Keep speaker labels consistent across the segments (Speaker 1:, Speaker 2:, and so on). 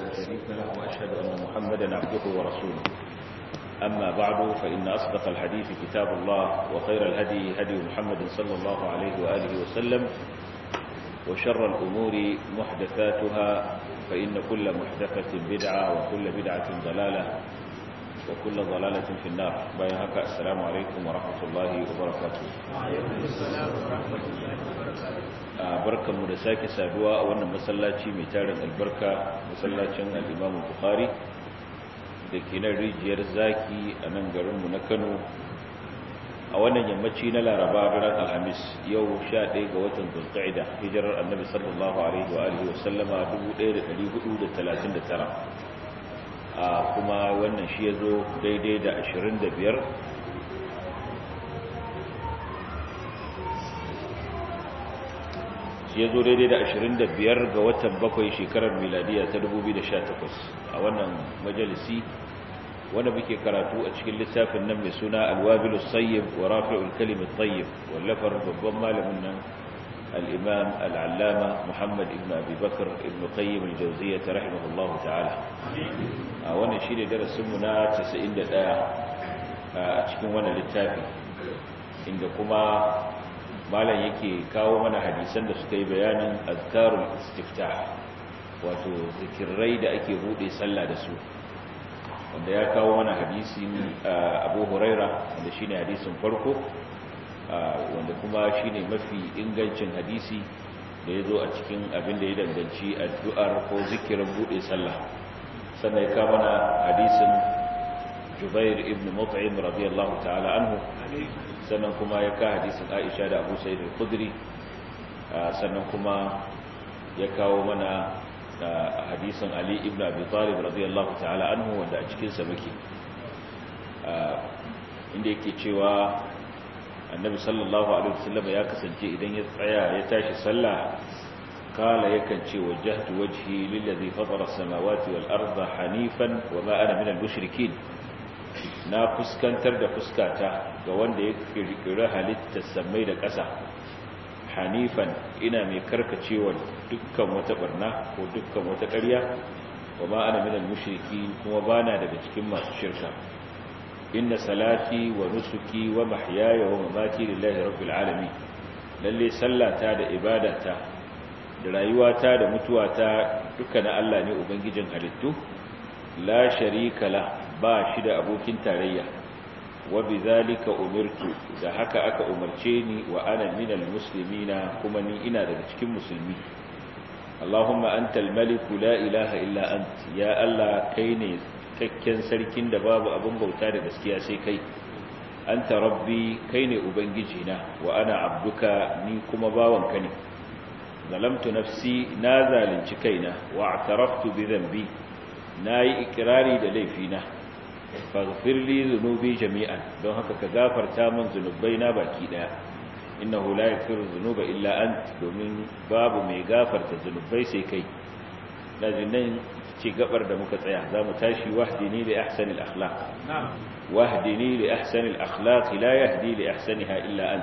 Speaker 1: شريك له وأشهد أن محمدا عبده ورسوله أما بعد فإن أصدق الحديث كتاب الله وخير الهدي هدي محمد صلى الله عليه وآله وسلم وشر الأمور محدثاتها فإن كل محدثة بدعة وكل بدعة ضلالة وكل ضلالة في النار بيهك السلام عليكم ورحمة الله وبركاته
Speaker 2: وعليكم السلام ورحمة الله وبركاته
Speaker 1: barkan mu da sake saduwa a wannan masallaci mai tarin albarka masallacin al-Imam Bukhari da ke nan rijiyar zaki a nan garinmu na Kano a wannan yammaci na Laraba daren Alhamis yau 11 ga watan Zulqa'ida hijirar Annabi sallallahu alaihi wa alihi wa sallama 1439 a kuma wannan shi yazo daidai da 25 shi ya zo daidai da 25 ga watan bakwai shekarar miladiya ta 2018 a wannan majalisi wanda muke karatu a cikin littafin nan mai suna alwabilus sayyib wa rafi'ul kalimat tayyib wallafar babban malamin nan al-imam al-allama muhammad ibn abi bakr ibn qayyim al-jawziyyah rahimahullahu ta'ala a wannan shine darasin mu na 91 a cikin wannan littafi inda kuma malam yake kawo mana hadisan da suka yi bayanin azkarul istiftah wato zikirai da ake bude sallah da su wanda ya kawo mana hadisin Abu Huraira wanda shine hadisin farko wanda kuma shine mafi ingancin hadisi da yazo a cikin abin da ya danganci addu'ar ko zikirin bude sallah sannan ya kawo mana hadisin Jubair ibn Mut'im radiyallahu ta'ala anhu sannan kuma ya ka hadisin Aisha da Abu Sa'id al-Khudri sannan kuma ya kawo mana hadisin Ali ibn Abi Talib radiyallahu ta'ala anhu wanda a cikin sa muke inda yake cewa Annabi sallallahu alaihi wasallam ya kasance idan ya tsaya ya tashi sallah kala yakan ce wajjahtu wajhi lillazi fatara as-samawati wal arda hanifan wa ma ana minal mushrikeen na fuskantar da fuskata ga wanda ya kirkiri halittar samai da ƙasa hanifan ina mai karkacewa dukkan wata barna ko dukkan wata ƙarya wa ma ana minal mushriki kuma bana daga cikin masu shirka inna salati wa nusuki wa mahyaya wa mamati lillahi rabbil alamin lalle sallata da ibadata da rayuwata da mutuwata duka na Allah ne ubangijin halittu la sharika la ba shi da abokin tarayya wa bizalika umirtu da haka aka umarce ni wa ana minal muslimina kuma ni ina daga cikin musulmi Allahumma antal maliku la ilaha illa ant ya Allah kai ne cikakken sarkin da babu abin bauta da gaskiya sai kai anta rabbi kai ne ubangiji na wa ana abduka ni kuma bawanka ne zalamtu nafsi na zalunci kaina wa i'taraftu bi dhanbi nayi ikrari da laifina faghfir li dhunubi jami'an don haka ka gafarta min zunubaina baki daya innahu la yaghfiru dhunuba illa ant domin babu mai gafarta zunubai sai kai lajinan ci gabar da muka tsaya zamu tashi wahdini li ahsani al-akhlaq wahdini li ahsani al-akhlaq la yahdi li ahsaniha illa ant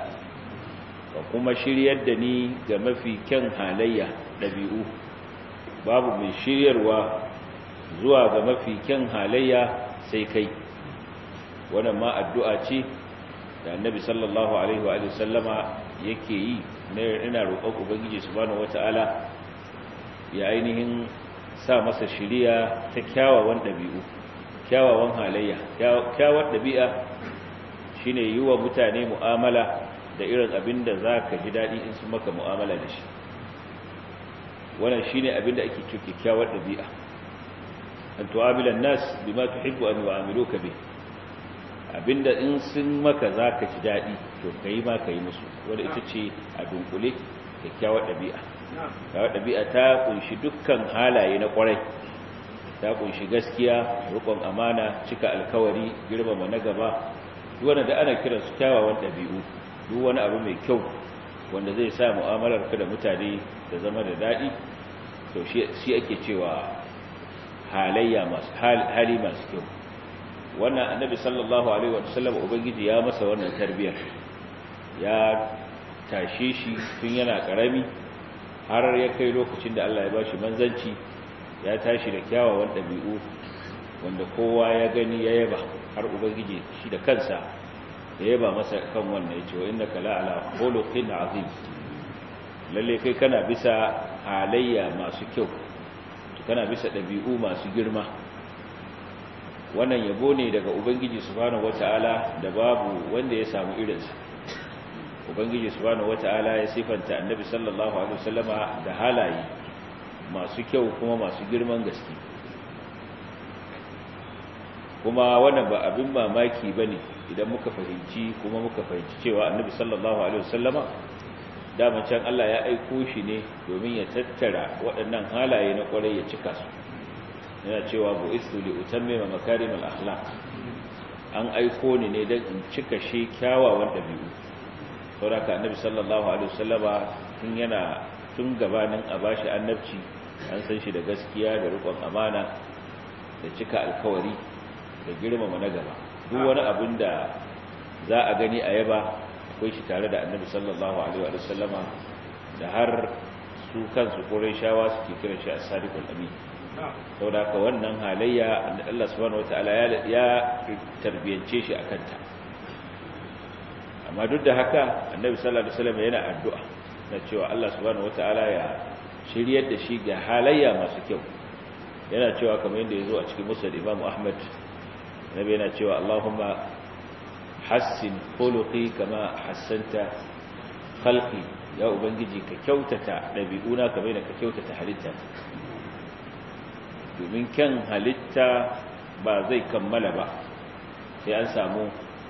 Speaker 1: wa kuma shiryar da ni ga mafi kyan halayya dabi'u babu mai shiryarwa zuwa ga mafi kyan halayya sai kai wannan ma addu'a ce da annabi sallallahu alaihi wa sallama yake yi na ina roƙon ubangiji subhanahu wata'ala ya ainihin sa masa shiriya ta kyawawan ɗabi'u kyawawan halayya kyawar ɗabi'a shine yi wa mutane mu'amala da irin abin da za ka ji daɗi in sun maka mu'amala da shi wannan shine abin da ake cikin kyakkyawar ɗabi'a an tu'amila nas bima tuhibbu an yu'amiluka bi abinda in sun maka zaka ji dadi to kai ma kai musu wanda ita ce a dunkule kyakkyawar dabi'a kyakkyawar dabi'a ta kunshi dukkan halaye na kwarai ta kunshi gaskiya rukun amana cika alkawari girmama na gaba duk wanda da ana kiran su kyawawan dabi'u duk wani abu mai kyau wanda zai sa mu'amalar ka da mutane da zama da dadi to shi ake cewa halayya masu hali masu kyau wannan annabi sallallahu alaihi wa sallam ubangiji ya masa wannan tarbiyar ya tashe shi tun yana karami har ya kai lokacin da Allah ya bashi manzanci ya tashi da kyawawan ɗabi'u wanda kowa ya gani ya yaba har ubangiji shi da kansa ya yaba masa kan wannan ya ce wa inna kala ala khuluqin azim lalle kai kana bisa halayya masu kyau kana bisa ɗabi'u masu girma wannan yabo ne daga ubangiji subhanahu wata'ala da babu wanda ya samu irinsa ubangiji subhanahu wata'ala ya sifanta annabi sallallahu alaihi wasallama da halaye masu kyau kuma masu girman gaske kuma wannan ba abin mamaki bane idan muka fahimci kuma muka fahimci cewa annabi sallallahu alaihi wasallama daman can Allah ya aiko shi ne domin ya tattara waɗannan halaye na ƙwarai ya cika su yana cewa bu istu li utammima makarimal akhlaq an aiko ni ne don in cika shi kyawawan ɗabi'u saboda annabi sallallahu alaihi wasallama tun yana tun gabanin a bashi annabci an san shi da gaskiya da riƙon amana da cika alkawari da girmama na gaba duk wani abin da za a gani a yaba akwai shi tare da annabi sallallahu alaihi wa sallama da har su kansu shawa suke kiran shi as-sadiqul amin saboda haka wannan halayya Allah subhanahu wataala ya ya tarbiyance shi akan ta amma duk da haka annabi sallallahu alaihi wasallam yana addu'a na cewa Allah subhanahu wataala ya shiryar da shi ga halayya masu kyau yana cewa kamar yadda yazo a cikin musnad Imam Ahmad nabi yana cewa Allahumma hassin khuluqi kama hassanta khalqi ya ubangiji ka kyautata dabi'una kamar da ka kyautata halitta domin kyan halitta ba zai kammala ba sai an samu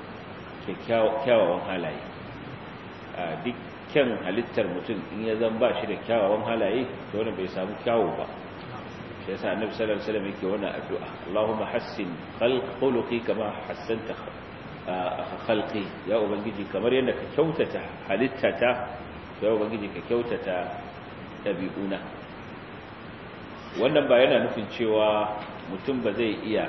Speaker 1: kyawawan halaye a duk kyan halittar mutum in ya zan ba shi da kyawawan halaye to wani bai samu kyawu ba shi yasa annabi sallallahu alaihi wasallam yake wannan addu'a Allahumma hassin khuluqi kama hassanta khalqi ya ubangiji kamar yadda ka kyautata halittata ya ubangiji ka kyautata dabi'una wannan ba yana nufin cewa mutum ba zai iya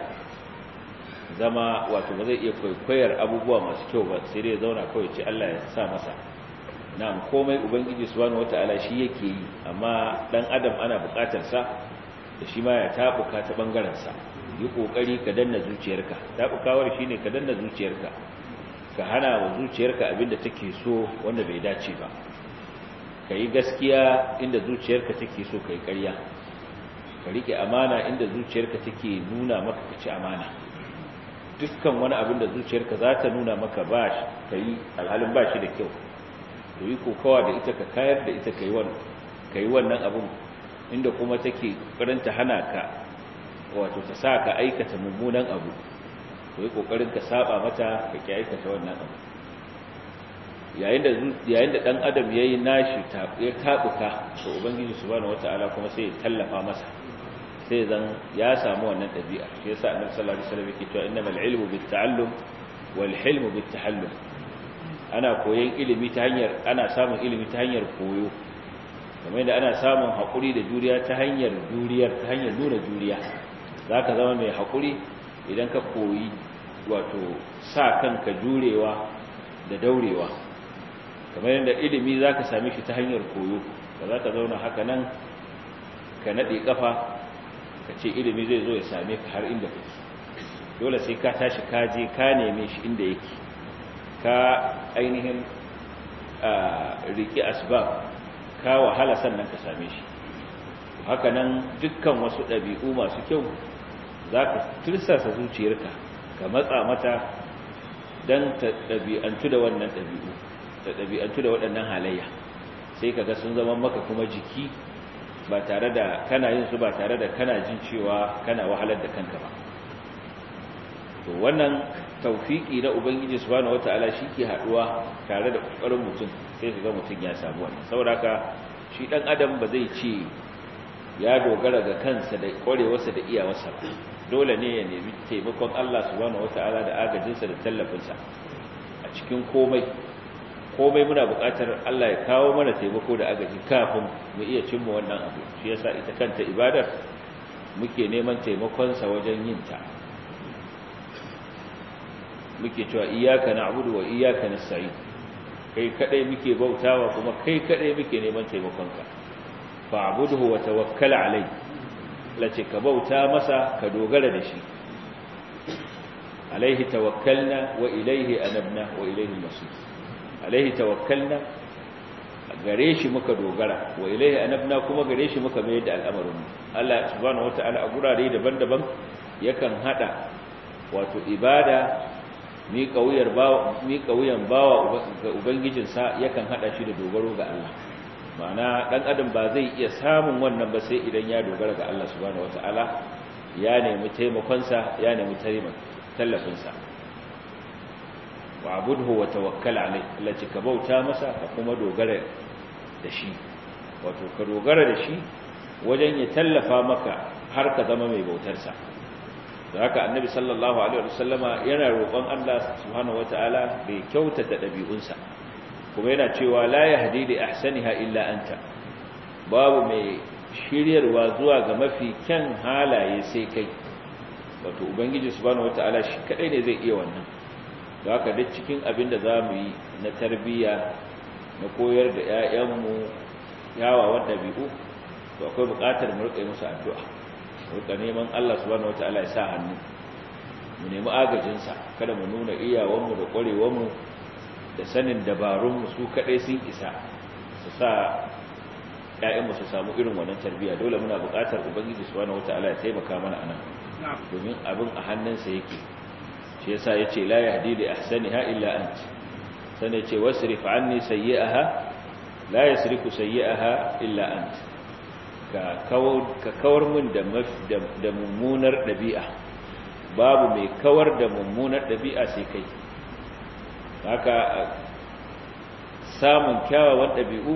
Speaker 1: zama wato ba zai iya kwaikwayar abubuwa masu kyau ba sai dai zauna kawai ce Allah ya sa masa na'am komai ubangiji subhanahu wataala shi yake yi amma dan adam ana bukatar sa da shi ma ya tabuka ta bangaren sa yi kokari ka danna zuciyarka tabukawar shine ka danna zuciyarka ka hana wa zuciyarka abinda take so wanda bai dace ba kai gaskiya inda zuciyarka take so kai ƙarya ka rike amana inda zuciyarka take nuna maka ka ci amana dukkan wani abin da zuciyarka za ta nuna maka ba ka yi alhalin ba shi da kyau to yi kokawa da ita ka kayar da ita ka yi wannan abin inda kuma take ta hana ka wato ta sa ka aikata mummunan abu to yi kokarin ka saba mata ka ki aikata wannan abu yayin da yayin da dan adam yayi nashi ya tabuka to ubangiji subhanahu wataala kuma sai ya tallafa masa sai zan ya samu wannan dabi'a shi yasa annabi sallallahu alaihi wasallam yake cewa innamal ilmu bitta'allum wal hilmu bittahallum ana koyon ilimi ta hanyar ana samun ilimi ta hanyar koyo kamar yadda ana samun hakuri da juriya ta hanyar juriyar ta hanyar nuna juriya zaka zama mai hakuri idan ka koyi wato sa kanka jurewa da daurewa kamar yadda ilimi za ka same shi ta hanyar koyo ba za ka zauna haka nan ka naɗe ƙafa ka ce ilimi zai zo ya same ka har inda kake dole sai ka tashi ka je ka neme shi inda yake ka ainihin riƙe asbab ka wahala sannan ka same shi haka nan dukkan wasu ɗabi'u masu kyau za ka tirsasa zuciyarka ka matsa mata don ta ɗabi'antu da wannan ɗabi'u da ɗabi'antu da waɗannan halayya sai kaga sun zama maka kuma jiki ba tare da kana yin su ba tare da kana jin cewa kana wahalar da kanka ba to wannan tawfiki na ubangiji subhanahu wataala ke haduwa tare da kokarin mutum sai kaga mutum ya samu wannan saboda haka shi dan adam ba zai ce ya dogara ga kansa da kwarewarsa da iyawarsa ba dole ne ya nemi taimakon Allah subhanahu wataala da agajinsa da tallafinsa a cikin komai komai muna buƙatar Allah ya kawo mana taimako da agaji kafin mu iya cimma wannan abu shi yasa ita kanta ibadar muke neman taimakonsa wajen yin ta muke cewa iyyaka na'budu wa iyyaka nasta'in kai kadai muke bautawa kuma kai kadai muke neman taimakonka fa'budhu wa tawakkal alai lace ka bauta masa ka dogara da shi alaihi tawakkalna wa ilaihi anabna wa ilaihi masir alaihi tawakkalna gare shi muka dogara wa ilaihi anabna kuma gare shi muka mai da al'amarin Allah subhanahu wataala a gurare daban-daban yakan hada wato ibada mi kauyar bawa mi kauyan bawa ga ubangijinsa yakan hada shi da dogaro ga Allah ma'ana dan adam ba zai iya samun wannan ba sai idan ya dogara ga Allah subhanahu wataala ya nemi taimakon sa ya nemi tallafin sa wa'budhu wa tawakkal alayhi Allah ka bauta masa ka kuma dogara da shi wato ka dogara da shi wajen ya tallafa maka har ka zama mai bautar sa da haka annabi sallallahu alaihi wasallama yana roƙon Allah subhanahu wataala bai kyautata dabi'unsa kuma yana cewa la yahdi li ahsaniha illa anta babu mai shiryarwa zuwa ga mafi kyan halaye sai kai wato ubangiji subhanahu wataala shi kadai ne zai iya wannan da haka duk cikin abin da zamu yi na tarbiyya na koyar da ƴaƴanmu yawawan dabi'u to akwai buƙatar mu rika musu addu'a rika neman Allah subhanahu wataala ya sa hannu mu nemi agajinsa kada mu nuna iyawanmu da ƙwarewanmu da sanin dabarunmu su kaɗai sun isa su sa ‘ya'yanmu su samu irin wannan tarbiyya dole muna buƙatar ubangiji subhanahu wataala ya taimaka mana anan domin abin a hannunsa yake shi yasa ya ce la yahdi li ahsaniha illa ant sanai ce wasrif anni sayyi'aha la yasrifu sayyi'aha illa ant ka kawar min da mummunar ɗabi'a babu mai kawar da mummunar ɗabi'a sai kai haka samun kyawawan ɗabi'u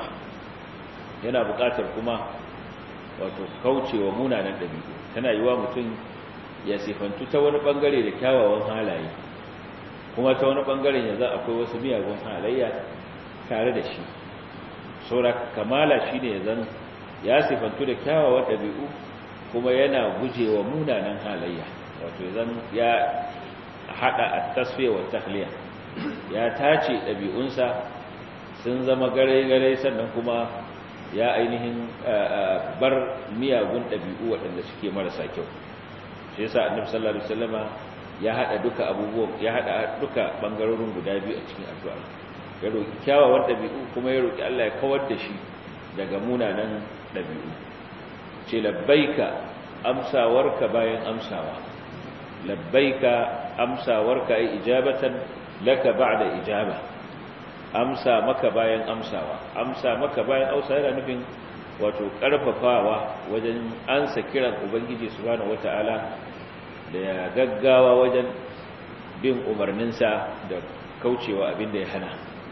Speaker 1: yana buƙatar kuma wato kaucewa munanan ɗabi'u tana yi wa mutum ya sifantu ta wani ɓangare da kyawawan halaye kuma ta wani ɓangaren yanzu akwai wasu miyagun halayya tare da shi saura kamala shi ne zan ya sifantu da kyawawan ɗabi'u kuma yana gujewa munanan halayya wato zan ya haɗa a tasfiya wa tahliya ya tace ɗabi'unsa sun zama gare-gare sannan kuma ya ainihin bar miyagun ɗabi'u waɗanda suke marasa kyau shi yasa annabi sallallahu alaihi wasallama ya hada duka abubuwan ya hada duka bangarorin guda biyu a cikin addu'a ya roki kyawawan ɗabi'u kuma ya roki Allah ya kawar da shi daga munanan ɗabi'u ce labbaika amsawarka bayan amsawa labbaika amsawarka ai ijabatan laka ba'da ijaba amsa maka bayan amsawa amsa maka bayan amsa yana nufin wato karfafawa wajen ansa kiran ubangiji subhanahu wataala da ya gaggawa wajen bin umarninsa da kaucewa abin da ya hana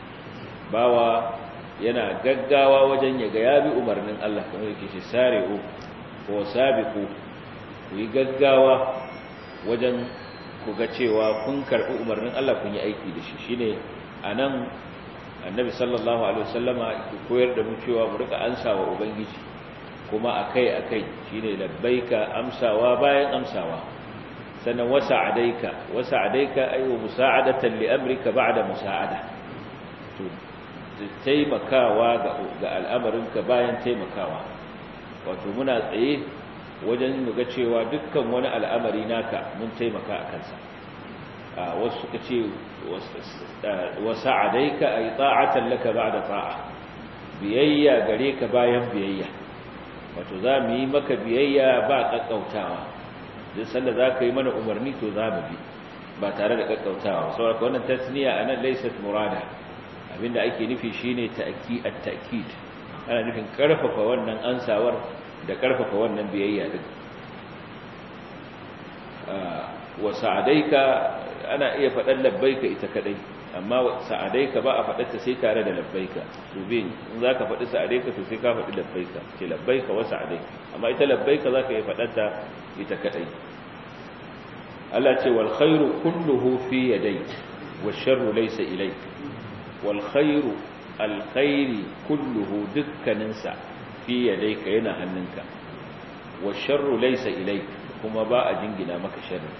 Speaker 1: bawa yana gaggawa wajen ya ga ya bi umarnin Allah kamar yake shi sare'u ko sabiqu ku yi gaggawa wajen ku ga cewa kun karɓi umarnin Allah kun yi aiki da shi shine anan annabi sallallahu alaihi wasallama ke koyar da mu cewa mu rika ansawa ubangiji kuma akai akai shine labbaika amsawa bayan amsawa sannan wasa'adaika wasa'adaika ay wa musa'adatan li amrika ba'da musa'ada to taimakawa ga ga al'amarinka bayan taimakawa wato muna tsaye wajen mu ga cewa dukkan wani al'amari naka mun taimaka a kansa wasu suka ce wasa'adaika ay ta'atan laka ba'da ta'a biyayya gare ka bayan biyayya wato za mu yi maka biyayya ba kakkautawa duk sanda za ka yi mana umarni to za mu bi ba tare da kakkautawa saboda wannan tasniya anan laysat murada abinda ake nufi shine ta'ki at-ta'kid ana nufin karfafa wannan ansawar da karfafa wannan biyayya din wa sa'adaika ana iya faɗan labbaika ita kadai amma sa'adaika ba a faɗarta sai tare da labbaika to bin in zaka faɗi sa'adaika to sai ka faɗi labbaika ce labbaika wa sa'adaika amma ita labbaika zaka iya faɗarta ita kadai Allah ce wal khairu kulluhu fi yadayk wash sharru laysa ilayk wal khairu al khairi kulluhu dukkaninsa fi yadayka yana hannunka wash sharru laysa ilayk kuma ba a jingina maka sharri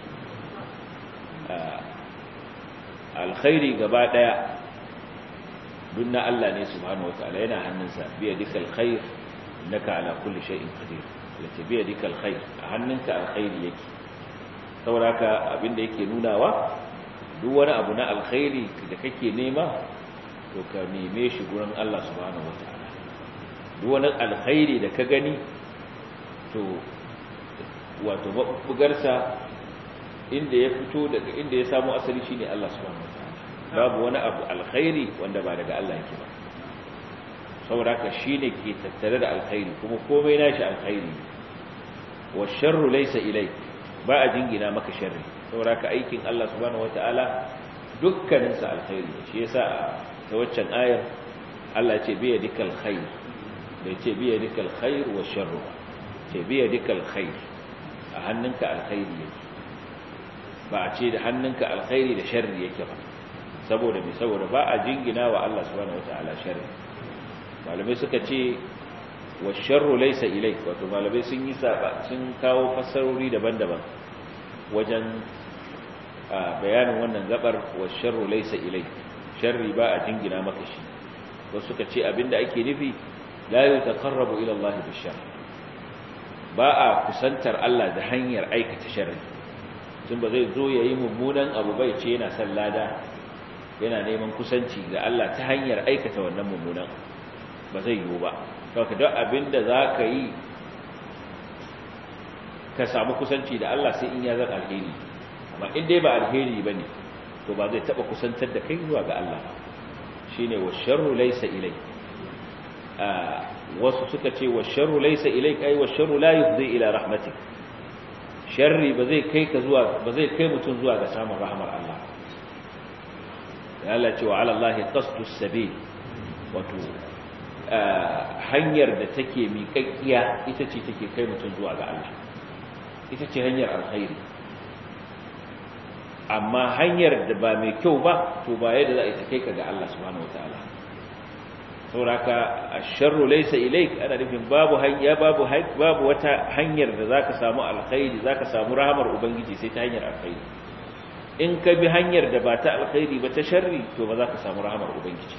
Speaker 1: alkhairi gaba daya duk na Allah ne subhanahu wataala yana hannunsa biya duka alkhair innaka ala kulli shay'in qadir yace bi yadika alkhair a hannunka alkhairi yake saboda haka abinda yake nunawa duk wani abu na alkhairi da kake nema to ka neme shi gurin Allah subhanahu wataala duk wani alkhairi da ka gani to wato bugarsa inda ya fito daga inda ya samu asali shine Allah subhanahu wataala babu wani abu alkhairi wanda ba daga Allah yake ba saboda haka shine ke tattare da alkhairi kuma komai nashi alkhairi wa sharru laysa ilayk ba a jingina maka sharri saboda haka aikin Allah subhanahu wataala dukkanin sa alkhairi shi yasa ta waccan ayar Allah ya ce bi yadikal khair bai ce bi yadikal khair wa sharru ce bi yadikal khair a hannunka alkhairi yake ba a ce da hannunka alkhairi da sharri yake ba saboda mai saboda ba a jingina wa Allah subhanahu wataala sharri malamai suka ce wa sharru laysa ilayk wato malamai sun yi saba sun kawo fassarori daban-daban wajen bayanin wannan gabar wa sharru laysa ilayk sharri ba a jingina maka shi wasu suka ce abinda ake nufi la yutaqarrabu ila Allah bishar ba a kusantar Allah da hanyar aikata sharri tun ba zai zo yayi mummunan abu bai ce yana son lada yana neman kusanci ga Allah ta hanyar aikata wannan mummunan ba zai yiwu ba kawai don abinda za ka yi ka samu kusanci da Allah sai in ya zan alheri amma in dai ba alheri ba ne to ba zai taɓa kusantar da kai zuwa ga Allah shi ne wa sharru laisa ilai wasu suka ce wa sharru laisa ilai kai wa sharru la yufzi ila rahmatik sharri ba zai kai ka zuwa ba zai kai mutum zuwa ga samun rahmar Allah ya Allah ce wa ala Allah qasdu sabil wato hanyar da take miƙaƙƙiya ita ce take kai mutum zuwa ga Allah ita ce hanyar alkhairi amma hanyar da ba mai kyau ba to ba yadda za a ta kai ka ga Allah subhanahu wataala sauraka asharru laysa ilayk ana nufin babu hanya babu babu wata hanyar da zaka samu alkhairi zaka samu rahamar ubangiji sai ta hanyar alkhairi in ka bi hanyar da ba ta alkhairi ba ta sharri to ba za ka samu rahamar ubangiji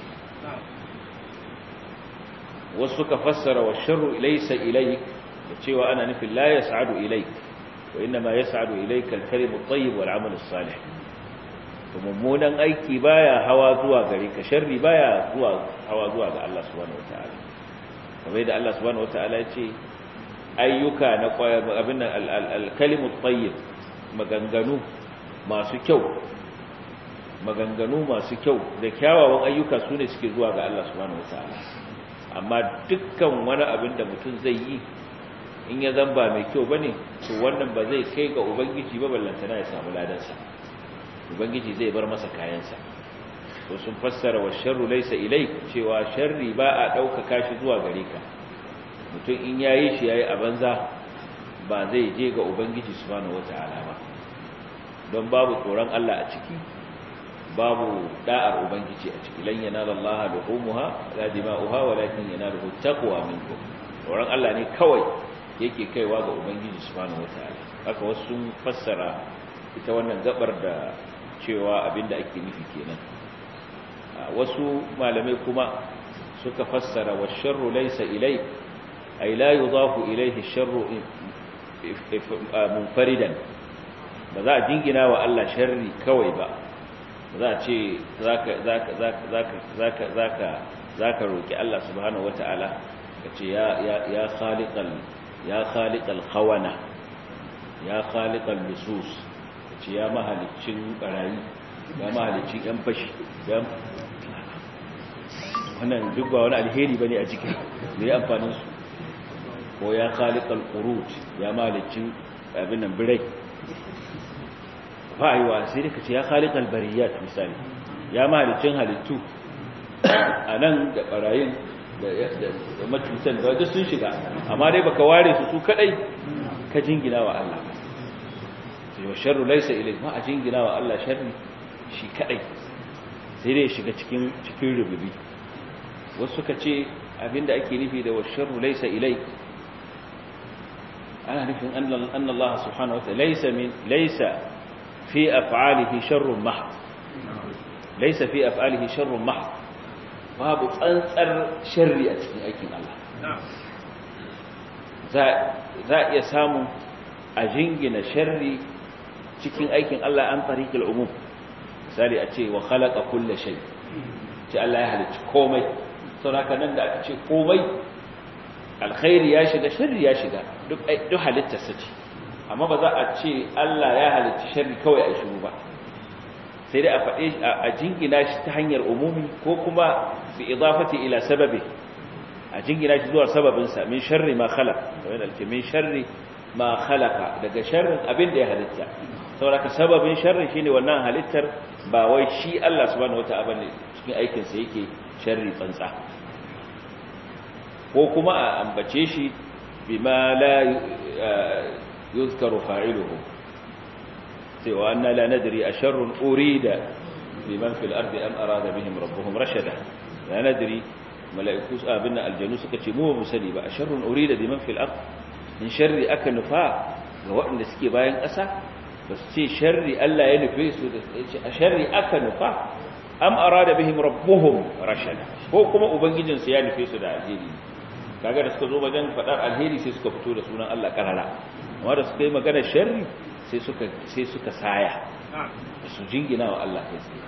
Speaker 1: wasu suka fassara wa sharru laysa ilayk da cewa ana nufin la yas'adu ilayk wa inma yas'adu ilayka al-kalimu at-tayyib wal 'amalu as-salih to mummunan aiki baya hawa zuwa gare ka sharri baya zuwa hawa zuwa ga Allah subhanahu wataala kamar yadda Allah subhanahu wataala ya ce ayyuka na abin nan al-kalimu at-tayyib maganganu masu kyau maganganu masu kyau da kyawawan ayyuka su ne suke zuwa ga Allah subhanahu wataala amma dukkan wani abin da mutum zai yi in ya zamba mai kyau bane to wannan ba zai kai ga ubangiji ba ballantana ya samu ladansa ubangiji zai bar masa kayansa to sun fassara wa sharru laysa ilai cewa sharri ba a ɗaukaka shi zuwa gare ka mutum in yayi shi yayi a banza ba zai je ga ubangiji subhanahu wataala ba don babu tsoron Allah a ciki babu da'ar ubangiji a ciki lan yanala Allah luhumuha la dima'uha walakin yanaluhu taqwa minkum tsoron Allah ne kawai yake kaiwa ga ubangiji subhanahu wataala haka wasu sun fassara ita wannan gabar da cewa abinda ake nufi kenan wasu malamai kuma suka fassara wa sharru laysa ilay ay la yudafu ilayhi sharru munfaridan ba za a jingina wa Allah sharri kawai ba za a ce zaka zaka zaka zaka zaka zaka roki Allah subhanahu wataala kace ya ya ya khaliqal ya khaliqal khawana ya khaliqal lusus kace ya mahalicin barayi ya mahalicin yan fashi ya wannan duk ba wani alheri bane a cikin me amfanin su ko ya khaliqal qurut ya mahalicin abin nan birai fa'iwa sai da kace ya khaliqal bariyat misali ya mahalicin halittu anan da barayin da matutan da duk sun shiga amma dai baka ware su su kadai ka jingina wa Allah sai wa sharru laysa ilayk ma a jingina wa Allah sharri shi kadai sai dai shiga cikin cikin rububi wasu suka ce abinda ake nufi da wa sharru laysa ilayk ana nufin anna Allah subhanahu wa ta'ala laysa min laysa fi af'alihi sharrun mahd laysa fi af'alihi sharrun mahd babu tsantsar sharri a cikin aikin Allah za a iya samu a jingina sharri cikin aikin Allah an tariqil umum misali a ce wa khalaqa kulle shay ce Allah ya halicci komai saboda nan da aka ce komai alkhairi ya shiga sharri ya shiga duk duk halittarsa ce amma ba za a ce Allah ya halicci sharri kawai a shiru ba sai dai a faɗe a jingina shi ta hanyar umumi ko kuma bi idafati ila sababi a jingina shi zuwa sababinsa min sharri ma khalaq wai da min sharri ma khalaqa daga sharrin abin da ya halitta saboda sababin sharri shine wannan halittar ba wai shi Allah subhanahu wataala ne cikin aikin sa yake sharri tsantsa ko kuma a ambace shi bima la yuzkaru fa'iluhu sai wa anna la nadri asharrun urida biman fil ardi am arada bihim rabbuhum rashada la nadri mala'iku abin aljanu suka ce mu ba sani ba asharrun urida biman fil ard in sharri aka nufa ga waɗanda suke bayan ƙasa ba su ce sharri Allah ya nufe su da ce a sharri aka nufa am arada bihim rabbuhum rashada ko kuma ubangijin su ya nufe su da alheri kaga da suka zo wajen faɗar alheri sai suka fito da sunan Allah karara amma da suka yi magana sharri sai suka sai suka saya su jingina wa Allah kai tsaye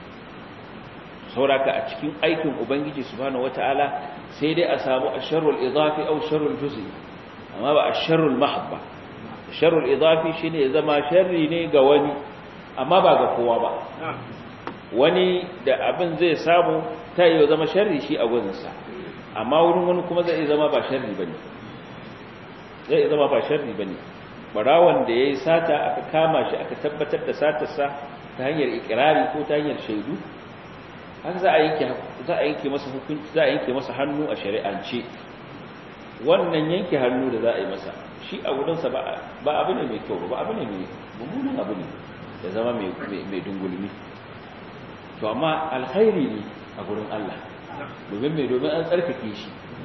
Speaker 1: sauraka a cikin aikin ubangiji subhanahu wataala sai dai a samu asharrul idafi aw sharrul juz'i amma ba asharrul mahabba sharrul idafi shine ya zama sharri ne ga wani amma ba ga kowa ba wani da abin zai samu ta yi zama sharri shi a gurinsa amma wurin wani kuma zai zama ba sharri bane zai zama ba sharri bane barawan da yayi sata aka kama shi aka tabbatar da satarsa ta hanyar ikirari ko ta hanyar shaidu haka za a yanke za a yanke masa hukunci za a yanke masa hannu a shari'ance wannan yanke hannu da za a yi masa shi a wurinsa ba ba abu ne mai kyau ba abu ne mai mummunan abu ne da zama mai mai dungulmi to amma alkhairi ne a gurin Allah domin mai domin an tsarkake shi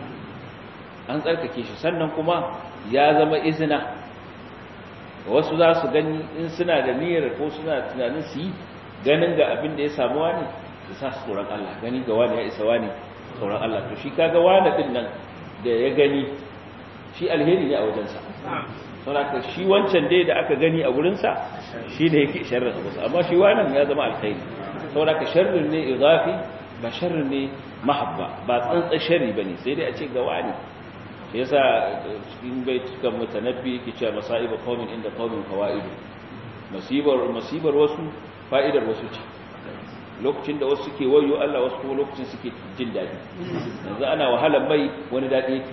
Speaker 1: an tsarkake shi sannan kuma ya zama izina wasu za su gani in suna da niyyar ko suna tunanin su yi ganin ga abin da ya samu wani su sa su tsoron Allah gani ga wani ya isa wani tsoron Allah to shi kaga wani din nan da ya gani shi alheri ne a wajensa saboda shi wancan dai da aka gani a gurinsa shi ne yake sharrin abu amma shi wannan ya zama alkhairi saboda sharrin ne idafi ba sharrin ne mahabba ba tsantsan sharri bane sai dai a ce ga wani shi yasa cikin baitukan mutanabbi yake cewa masaiba qaumin inda qaumin fawaidu musibar musibar wasu fa'idar wasu ce lokacin da wasu suke wayo Allah wasu kuma lokacin suke jin daɗi yanzu ana wahalar mai wani daɗi yake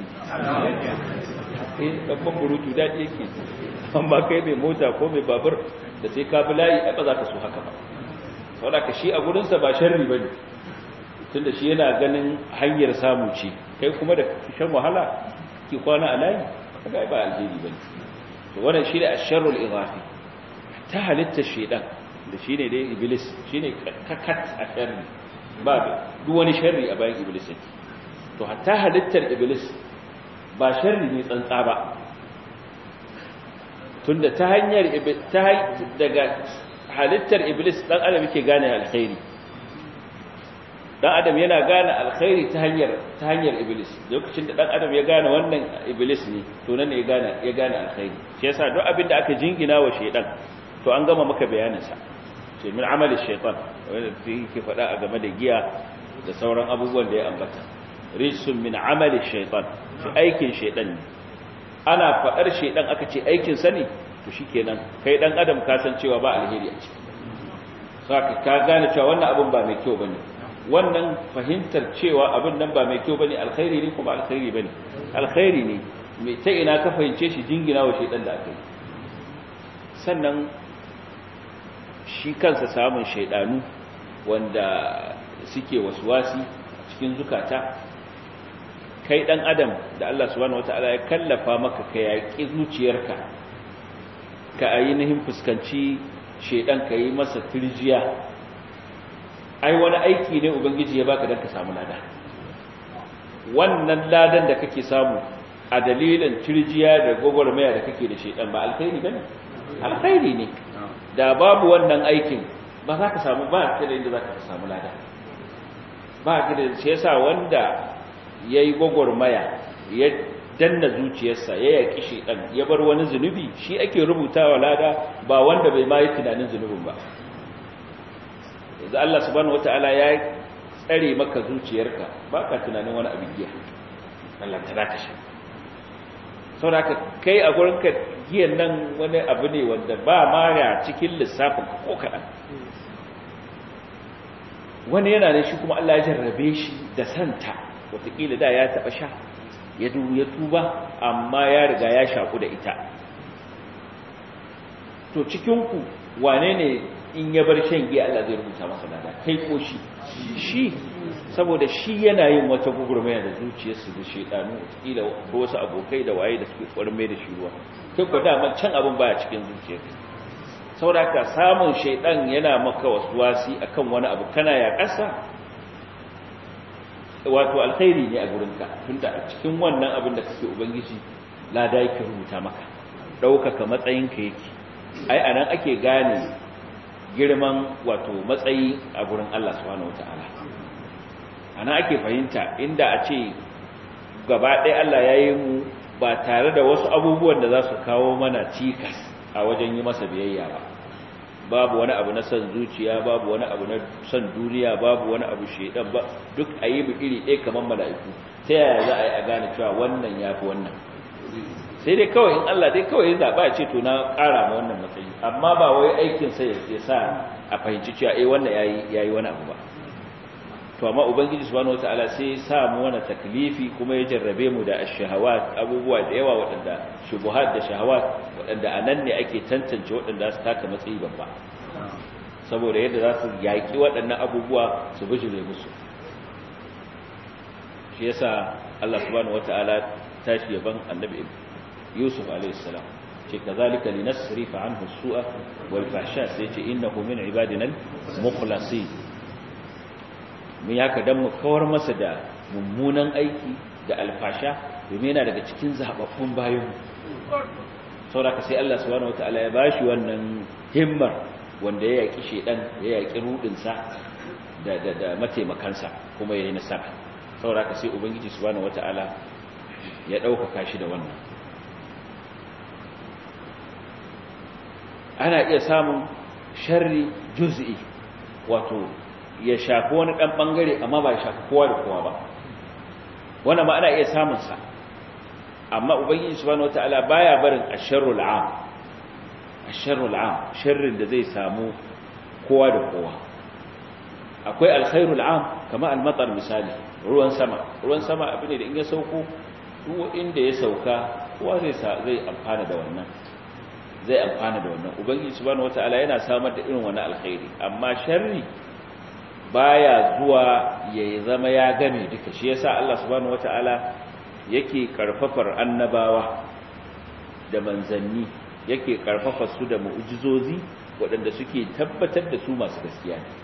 Speaker 1: eh babban burutu daɗi yake amma kai mai mota ko mai babur da sai ka bi layi ba za ka so haka ba saboda ka shi a gurinsa ba sharri bane tunda shi yana ganin hanyar samu ce kai kuma da shan wahala ki kwana a layi kaga ba alheri bane to wannan shi ne asharrul idafi ta halitta shedan da shi ne dai iblis shi ne kakat a sharri ba duk wani sharri a bayan iblis yake to hatta halittar iblis ba sharri ne tsantsa ba tunda ta hanyar daga halittar iblis dan adam yake gane alkhairi dan adam yana gane alkhairi ta hanyar ta hanyar iblis lokacin da dan adam ya gane wannan iblis ne to nan ne ya gane ya gane alkhairi shi yasa duk abin da aka jingina wa shaydan to an gama maka bayanin sa ce min amali shaytan wanda yake faɗa a game da giya da sauran abubuwan da ya ambata rijsun min amali shaytan shi aikin shaytan ne ana faɗar shaydan aka ce aikin sa ne to shikenan kai dan adam ka san cewa ba alheri a ciki saka ka gane cewa wannan abun ba mai kyau bane wannan fahimtar cewa abin nan ba mai kyau bane alkhairi ne kuma alkhairi bane alkhairi ne mai ta ina ka fahimce shi jingina wa shaydan da aka yi sannan shi kansa samun shaidanu wanda suke waswasi cikin zukata kai dan adam da Allah subhanahu wataala ya kallafa maka ka yaki zuciyarka ka ainihin fuskanci shaidan ka yi masa turjiya ai wani aiki ne ubangiji ya baka dan ka samu lada wannan ladan da kake samu a dalilin turjiya da gogormaya da kake da shaidan ba alkhairi bane alkhairi ne da babu wannan aikin ba za ka samu ba ka da inda za ka samu lada ba ka da shi yasa wanda ya yi gwagwarmaya ya danna zuciyarsa ya yaki shedan ya bar wani zunubi shi ake rubutawa lada ba wanda bai ma yi tunanin zunubin ba yanzu Allah subhanahu wataala ya tsare maka zuciyarka baka tunanin wani abin giya Allah ta zaka shi saboda kai a gurin ka giyan nan wani abu ne wanda ba ma ya cikin lissafin ka ko kaɗan wani yana da shi kuma Allah ya jarrabe shi da santa wataƙila da ya taɓa sha ya ya tuba amma ya riga ya shaku da ita to cikinku wane ne in ya bar shan giya Allah zai rubuta masa lada kai ko shi shi saboda shi yana yin wata gugurmaya da zuciyarsu da shedanu kila ko wasu abokai da waye da suke tsoron mai da shi ruwa kai ko dama can abin baya cikin zuciyarka saboda ka samun shedan yana maka waswasi akan wani abu kana ya kasa wato alkhairi ne a gurinka tunda a cikin wannan abin da kake ubangiji lada yake rubuta maka ɗaukaka matsayinka yake ai anan ake gane girman wato matsayi a gurin Allah subhanahu wataala ana ake fahimta inda a ce gaba ɗaya Allah ya yi mu ba tare da wasu abubuwan da za su kawo mana cikas a wajen yi masa biyayya ba babu wani abu na son zuciya babu wani abu na son duniya babu wani abu shedan ba duk a yi mu iri ɗaya kamar mala'iku ta yaya za a yi a gane cewa wannan ya fi wannan sai dai kawai in Allah dai kawai ya zaɓa ce to na ƙara ma wannan matsayi amma ba wai aikin sa ya sa a fahimci cewa eh wannan yayi yayi wani abu ba to amma ubangiji subhanahu wataala sai ya sa mu wani taklifi kuma ya jarrabe mu da ash-shahawat abubuwa da yawa waɗanda shubuhat da shahawat waɗanda anan ne ake tantance waɗanda su taka matsayi babba saboda yadda za su yaƙi waɗannan abubuwa su bijire musu shi yasa Allah subhanahu wataala tashi yaban annabi Yusuf alayhi salam ce kazalika linasrifa anhu as-su'a wal fahsha sai ce innahu min ibadina al-mukhlasin mun yaka dan mu kawar masa da mummunan aiki da alfasha domin yana daga cikin zababbun bayan saboda sai Allah subhanahu wataala ya bashi wannan himmar wanda ya yaki shedan ya yaki rudin sa da da da mataimakansa kuma yayin nasara saboda sai ubangiji subhanahu wataala ya dauka shi da wannan ana iya samun sharri juz'i wato ya shafi wani dan bangare amma ba ya shafi kowa da kowa ba wannan ma ana iya samun sa amma ubangiji subhanahu wataala baya barin asharrul am asharrul am sharrin da zai samu kowa da kowa akwai alkhairul am kama almatar misali ruwan sama ruwan sama abin da in ya sauko duk inda ya sauka kowa zai zai amfana da wannan zai amfana da wannan ubangiji subhanahu wataala yana samar da irin wannan alkhairi amma sharri baya zuwa ya zama ya game duka shi yasa Allah subhanahu wataala yake karfafar annabawa da manzanni yake karfafa su da mu'jizozi waɗanda suke tabbatar da su masu gaskiya ne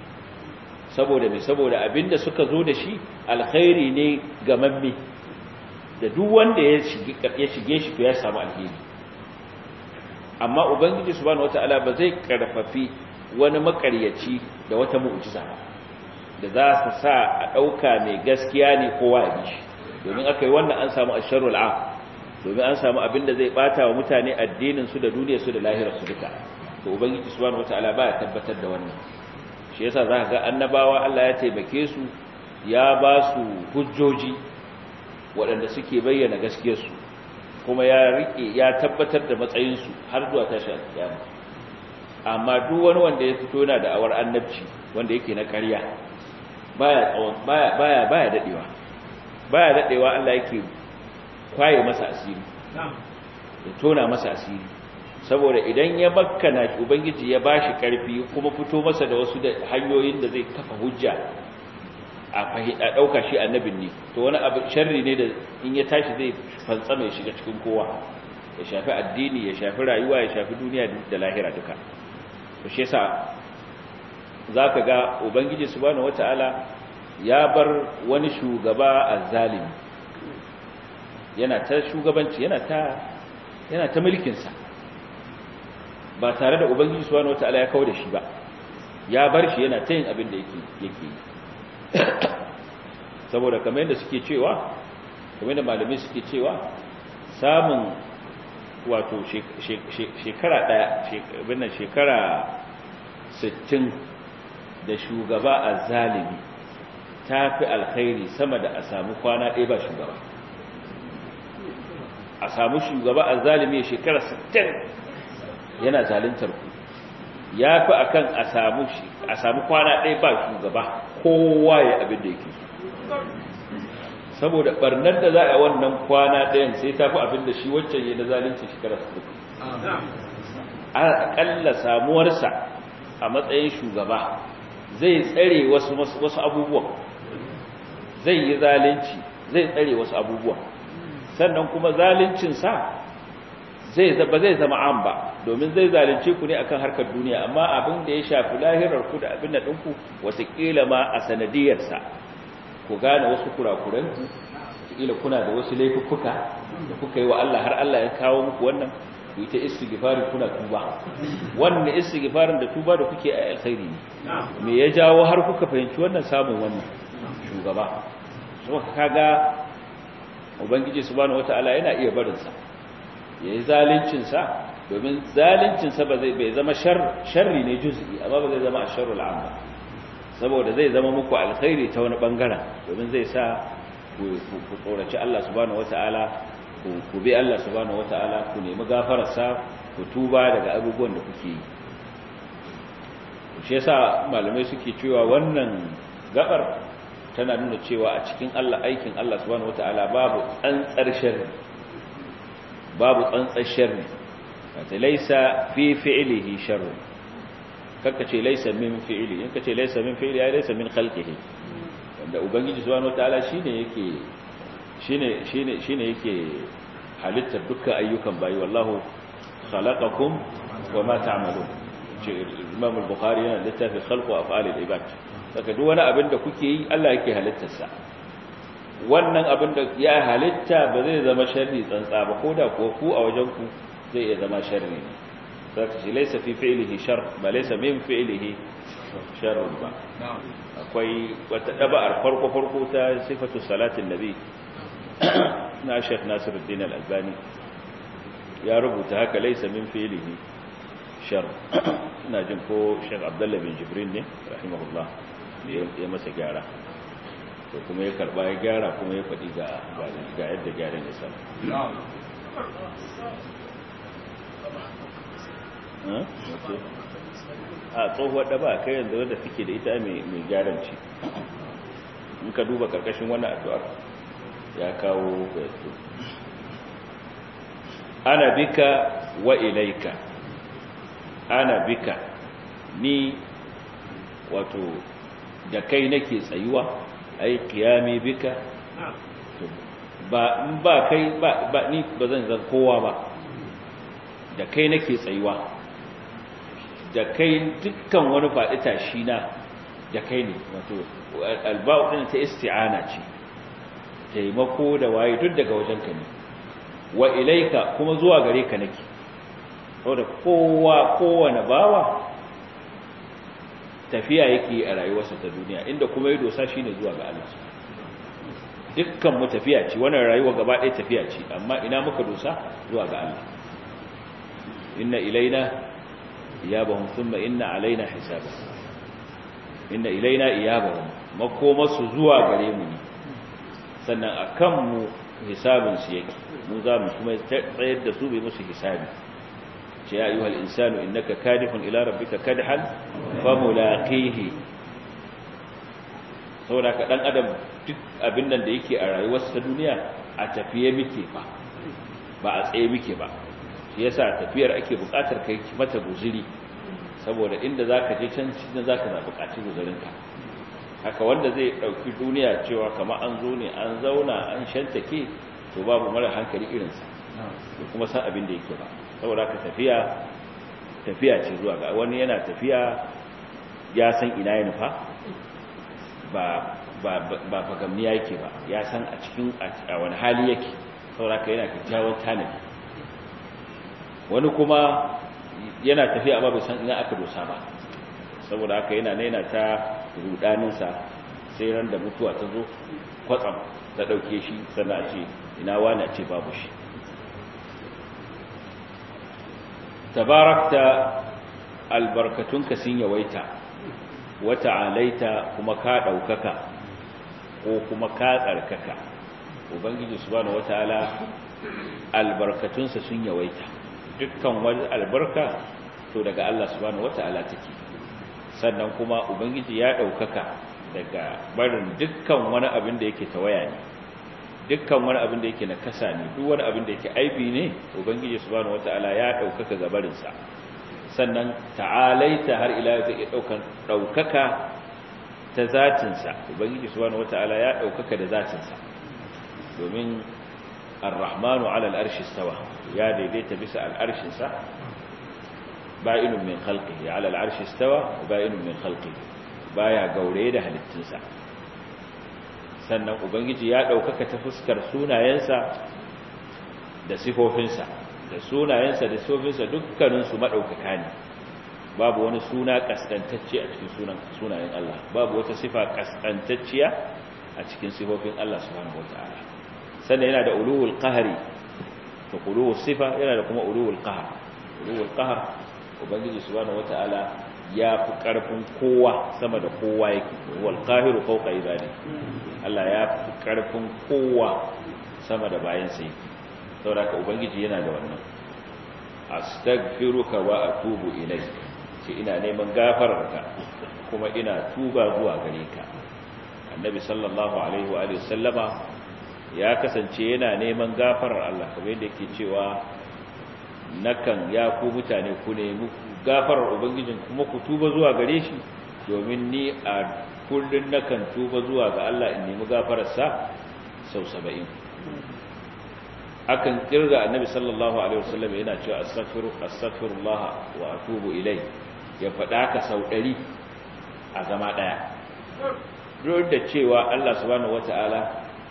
Speaker 1: saboda me saboda abinda suka zo da shi alkhairi ne ga mamme da duk wanda ya shige ya shige shi to ya samu alheri amma ubangiji subhanahu wataala ba zai karfafi wani makaryaci da wata mu'jiza da za su sa a dauka mai gaskiya ne kowa ya bi shi domin aka yi wannan an samu asharul am domin an samu abin da zai bata wa mutane addinin su da duniyar su da lahirar su duka to ubangiji subhanahu wataala baya tabbatar da wannan shi yasa zaka ga annabawa Allah ya taimake su ya ba su hujjoji waɗanda suke bayyana gaskiyar su kuma ya rike ya tabbatar da matsayin su har zuwa tashi alkiyama amma duk wani wanda ya fito yana da awar annabci wanda yake na ƙarya baya tsawon baya baya baya dadewa baya dadewa Allah yake kwaye masa asiri ya tona masa asiri saboda idan ya bakkana ubangiji ya bashi karfi kuma fito masa da wasu da hanyoyin da zai kafa hujja a fahida dauka shi annabin ne to wani abu sharri ne da in ya tashi zai fantsama ya shiga cikin kowa ya shafi addini ya shafi rayuwa ya shafi duniya da lahira duka to shi yasa zaka ga ubangiji subhanahu wataala ya bar wani shugaba azzalimi yana ta shugabanci yana ta yana ta mulkin sa ba tare da ubangiji subhanahu wataala ya kawo da shi ba ya bar shi yana ta yin abin da yake yake saboda kamar yadda suke cewa kuma da malamai suke cewa samun wato shekara daya binnan shekara 60 da shugaba a zalimi ta fi alkhairi sama da a samu kwana ɗaya ba shugaba a samu shugaba a zalimi shekara 60 yana zalintar ku ya fi akan a samu kwana ɗaya ba shugaba kowa ya abin da yake saboda barnar da za a wannan kwana ɗayan sai ta fi abin da shi waccan yi na zalunci shekara 60 aƙalla samuwarsa a matsayin shugaba zai tsare wasu wasu abubuwan zai yi zalunci zai tsare wasu abubuwan sannan kuma zaluncinsa zai ba zai zama an ba domin zai zalunce ku ne akan harkar duniya amma abin da ya shafi lahirar ku da abin da ɗinku watakila ma a sanadiyarsa ku gane wasu kurakuranku watakila kuna da wasu laifuka da kuka yi wa Allah har Allah ya kawo muku wannan ku yi ta istighfari kuna tuba wannan istighfarin da tuba da kuke a alkhairi ne me ya jawo har kuka fahimci wannan samun wannan shugaba so kaga ubangiji subhanahu wataala yana iya barin sa yayi zalincin sa domin zalincin sa ba zai bai zama sharri ne juz'i amma ba zai zama asharul amma saboda zai zama muku alkhairi ta wani bangaren domin zai sa ku tsoraci Allah subhanahu wataala ku bi Allah subhanahu wataala ku nemi gafararsa ku tuba daga abubuwan da kuke yi shi yasa malamai suke cewa wannan gabar tana nuna cewa a cikin Allah aikin Allah subhanahu wataala babu tsantsar sharri babu tsantsar sharri wata laysa fi fi'lihi sharri kaka ce laysa min fi'li in kace laysa min fi'li ai laysa min khalqihi wanda ubangiji subhanahu wataala shine yake shine shine shine yake halittar dukkan ayyukan bayi wallahu khalaqakum wama ta'malun Imam al-Bukhari yana littafin khalqu af'alil ibad saka duk wani abin da kuke yi Allah yake halittar sa wannan abin da ya halitta ba zai zama sharri tsantsa ba koda ko ku a wajen ku zai iya zama sharri ne saka shi laysa fi fi'lihi shar ba laysa min fi'lihi sharr ba akwai wata daba'ar farko farko ta sifatu salatin nabi na Sheikh Nasiruddin Al-Albani ya rubuta haka laysa min fi'lihi shar ina jin ko Sheikh Abdullah bin Jibrin ne rahimahullah ya masa gyara to kuma ya karba ya gyara kuma ya faɗi ga ga yadda gyaran ya samu a tsohuwar da ba kai yanzu wadda take da ita mai gyaran ce in ka duba karkashin wannan addu'ar ya kawo bayato ana bika wa ilaika ana bika ni wato da kai nake tsayuwa ai kiyami bika ba ba kai ba, ba ni ba zan zan kowa ba da kai nake tsayuwa da kai dukkan wani faɗi tashi na da kai ne wato alba'u din ta isti'ana ce taimako da waye duk daga wajenka ne wa ilaika kuma zuwa gare ka nake saboda kowa kowane bawa tafiya yake a rayuwarsa ta duniya inda kuma ya dosa shine zuwa ga Allah dukkan mu tafiya ce wannan rayuwa gaba ɗaya tafiya ce amma ina muka dosa zuwa ga Allah inna ilaina iyabahum thumma inna alaina hisabahum inna ilaina iyabahum makomasu zuwa gare mu ne sannan akan mu hisabin su yake mu za mu kuma tsayar da su bai musu hisabi ce ya ayyuhal insanu innaka kadihun ila rabbika kadhan famulaqihi saboda ka dan adam duk abin nan da yake a rayuwarsa ta duniya a tafiye muke ba ba a tsaye muke ba shi yasa tafiyar ake buƙatar kai mata guzuri saboda inda zaka je can cikin zaka na buƙaci guzurinka haka wanda zai dauki duniya cewa kamar an zo ne an zauna an shantake to babu mara hankali irinsa da kuma san abin da yake ba saboda ka tafiya tafiya ce zuwa ga wani yana tafiya ya san ina ya nufa ba ba ba fagamniya yake ba ya san a cikin a wani hali yake saboda ka yana kyakkyawan tanadi wani kuma yana tafiya amma bai san ina aka dosa ba saboda haka yana naina ta rudaninsa sai ran da mutuwa ta zo kwatsam ta ɗauke shi sannan a ce ina wani a ce babu shi tabarakta albarkatunka sun yawaita wata alaita kuma ka ɗaukaka ko kuma ka tsarkaka ubangiji subhanahu wataala albarkatunsa sun yawaita dukkan wani albarka to daga Allah subhanahu wataala take sannan kuma ubangiji ya ɗaukaka daga barin dukkan wani abin da yake tawaya ne dukkan wani abin da yake na kasa ne duk wani abin da yake aibi ne ubangiji subhanahu wataala ya ɗaukaka ga barinsa sannan ta'alaita har ila yau zai daukan daukaka ta zatinsa ubangiji subhanahu wataala ya daukaka da zatinsa domin ar-rahmanu 'ala al-arshi istawa ya daidaita bisa al-arshin sa ba'inun min khalqihi 'ala al-arshi istawa ba'inun min khalqihi baya gaure da halittunsa sannan ubangiji ya daukaka ta fuskar sunayensa da sifofinsa da sunayensa da sofinsa dukkaninsu maɗaukaka ne babu wani suna ƙasƙantacce a cikin sunayen Allah babu wata sifa ƙasƙantacciya a cikin sifofin Allah subhanahu wata'ala sannan yana da uluwul qahari to uluwul sifa yana da kuma uluwul qahar uluwul qahar ubangiji subhanahu wata'ala ya fi ƙarfin kowa sama da kowa yake wal qahiru fawqa ibadi Allah ya fi ƙarfin kowa sama da bayansa yake saboda ubangiji yana da wannan astaghfiruka wa atubu ilayk ce ina neman gafararka kuma ina tuba zuwa gare ka annabi sallallahu alaihi wa alihi sallama ya kasance yana neman gafarar Allah kamar yadda yake cewa nakan ya ku mutane ku nemi gafarar ubangijin kuma ku tuba zuwa gare shi domin ni a kullun nakan tuba zuwa ga Allah in nemi gafararsa sau 70 akan kirga annabi sallallahu alaihi wasallam yana cewa astaghfiru astaghfirullah wa atubu ilai ya faɗa ka sau 100 a zama daya duk da cewa Allah subhanahu wataala